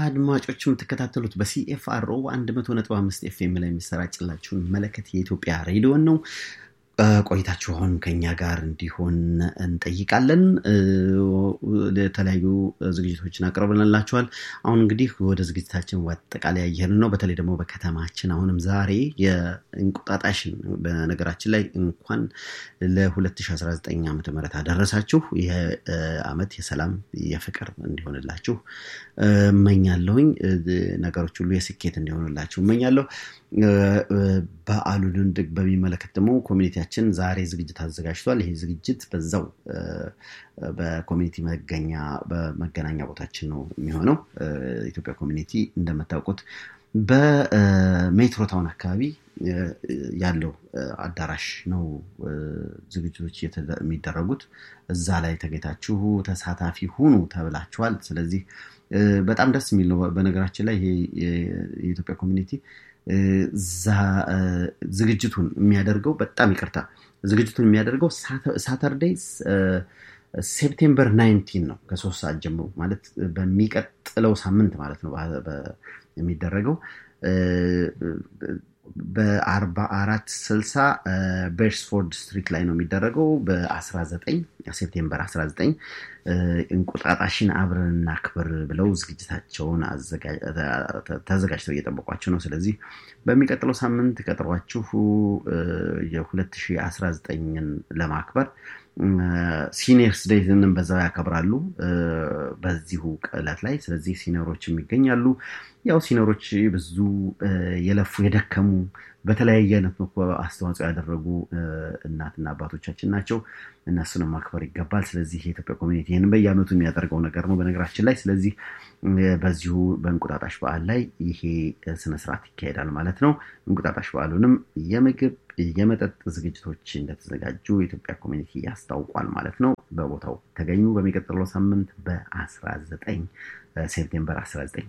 አድማጮች የምትከታተሉት በሲኤፍአርኦ 100.5 ኤፍኤም ላይ የሚሰራጭላችሁን መለከት የኢትዮጵያ ሬዲዮን ነው። ቆይታችሁ አሁን ከኛ ጋር እንዲሆን እንጠይቃለን። የተለያዩ ዝግጅቶችን አቅርበንላችኋል። አሁን እንግዲህ ወደ ዝግጅታችን አጠቃላይ ያየን ነው። በተለይ ደግሞ በከተማችን አሁንም ዛሬ የእንቁጣጣሽን በነገራችን ላይ እንኳን ለ2019 ዓ ም አደረሳችሁ። ይህ ዓመት የሰላም የፍቅር እንዲሆንላችሁ እመኛለሁኝ። ነገሮች ሁሉ የስኬት እንዲሆንላችሁ እመኛለሁ። በዓሉን በሚመለከት ደግሞ ኮሚኒቲያችን ዛሬ ዝግጅት አዘጋጅቷል። ይህ ዝግጅት በዛው በኮሚኒቲ መገኛ በመገናኛ ቦታችን ነው የሚሆነው። ኢትዮጵያ ኮሚኒቲ እንደምታውቁት በሜትሮ ታውን አካባቢ ያለው አዳራሽ ነው ዝግጅቶች የሚደረጉት። እዛ ላይ ተገኝታችሁ ተሳታፊ ሁኑ ተብላችኋል። ስለዚህ በጣም ደስ የሚል ነው። በነገራችን ላይ ይሄ የኢትዮጵያ ኮሚኒቲ ዝግጅቱን የሚያደርገው በጣም ይቅርታ፣ ዝግጅቱን የሚያደርገው ሳተርዴይ ሴፕቴምበር ናይንቲን ነው ከሶስት ሰዓት ጀምሮ ማለት በሚቀጥለው ሳምንት ማለት ነው የሚደረገው በአርባ አራት ስልሳ ቤርስፎርድ ስትሪት ላይ ነው የሚደረገው በ19 ሴፕቴምበር 19 እንቁጣጣሽን አብረን እናክብር ብለው ዝግጅታቸውን ተዘጋጅተው እየጠበቋቸው ነው። ስለዚህ በሚቀጥለው ሳምንት ቀጥሯችሁ የ2019ን ለማክበር ሲኒየርስ ዴይንም በዛው ያከብራሉ በዚሁ ዕለት ላይ። ስለዚህ ሲኒየሮችም ይገኛሉ። ያው ሲኒየሮች ብዙ የለፉ የደከሙ በተለያየ አይነት አስተዋጽኦ ያደረጉ እናትና አባቶቻችን ናቸው። እነሱንም ማክበር ይገባል። ስለዚህ የኢትዮጵያ ኮሚኒቲ ይህንን በየዓመቱ የሚያደርገው ነገር ነው በነገራችን ላይ። ስለዚህ በዚሁ በእንቁጣጣሽ በዓል ላይ ይሄ ስነስርዓት ይካሄዳል ማለት ነው። እንቁጣጣሽ በዓሉንም የምግብ የመጠጥ ዝግጅቶች እንደተዘጋጁ የኢትዮጵያ ኮሚኒቲ ያስታውቋል ማለት ነው። በቦታው ተገኙ። በሚቀጥለው ሳምንት በ19 ሴፕቴምበር 19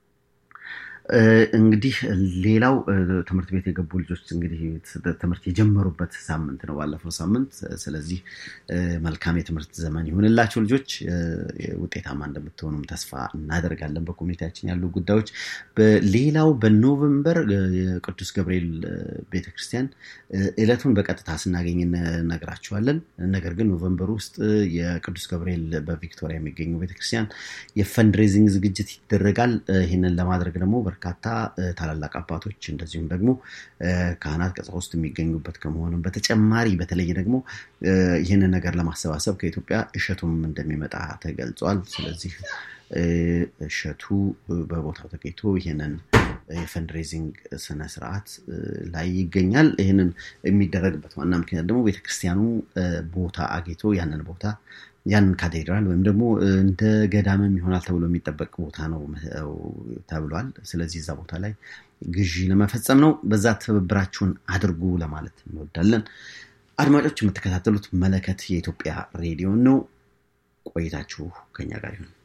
እንግዲህ ሌላው ትምህርት ቤት የገቡ ልጆች እንግዲህ ትምህርት የጀመሩበት ሳምንት ነው ባለፈው ሳምንት። ስለዚህ መልካም የትምህርት ዘመን ይሁንላቸው ልጆች። ውጤታማ እንደምትሆኑም ተስፋ እናደርጋለን። በኮሚኒቲያችን ያሉ ጉዳዮች ሌላው በኖቨምበር የቅዱስ ገብርኤል ቤተክርስቲያን ዕለቱን በቀጥታ ስናገኝ እነግራችኋለን። ነገር ግን ኖቨምበር ውስጥ የቅዱስ ገብርኤል በቪክቶሪያ የሚገኘው ቤተክርስቲያን የፈንድሬዚንግ ዝግጅት ይደረጋል። ይህንን ለማድረግ ደግሞ በርካታ ታላላቅ አባቶች እንደዚሁም ደግሞ ካህናት፣ ቀሳውስት የሚገኙበት ከመሆኑም በተጨማሪ በተለይ ደግሞ ይህንን ነገር ለማሰባሰብ ከኢትዮጵያ እሸቱም እንደሚመጣ ተገልጿል። ስለዚህ እሸቱ በቦታው ተገኝቶ ይህንን የፈንድሬዚንግ ስነስርዓት ላይ ይገኛል። ይህንን የሚደረግበት ዋና ምክንያት ደግሞ ቤተክርስቲያኑ ቦታ አግኝቶ ያንን ቦታ ያንን ካቴድራል ወይም ደግሞ እንደ ገዳምም ይሆናል ተብሎ የሚጠበቅ ቦታ ነው ተብሏል። ስለዚህ እዛ ቦታ ላይ ግዢ ለመፈጸም ነው። በዛ ትብብራችሁን አድርጉ ለማለት እንወዳለን። አድማጮች የምትከታተሉት መለከት የኢትዮጵያ ሬዲዮ ነው። ቆይታችሁ ከኛ ጋር ይሁን።